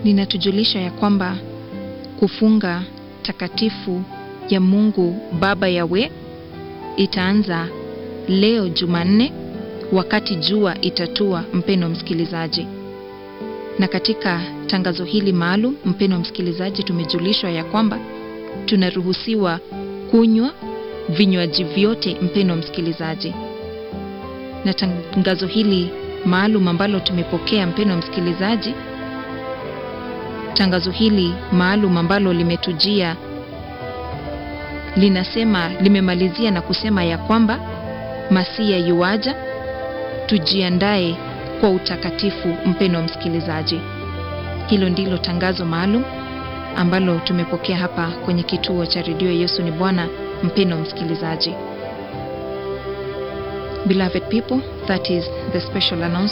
linatujulisha ya kwamba kufunga takatifu ya Mungu Baba Yawe itaanza leo Jumanne wakati jua itatua, mpeno msikilizaji. Na katika tangazo hili maalum, mpeno msikilizaji, tumejulishwa ya kwamba tunaruhusiwa kunywa vinywaji vyote, mpeno msikilizaji. Na tangazo hili maalum ambalo tumepokea, mpeno msikilizaji, tangazo hili maalum ambalo limetujia linasema, limemalizia na kusema ya kwamba Masia yuaja, tujiandae kwa utakatifu. Mpeno msikilizaji, hilo ndilo tangazo maalum ambalo tumepokea hapa kwenye kituo cha redio Yesu ni Bwana. Mpeno msikilizaji, beloved people, that is the special announcement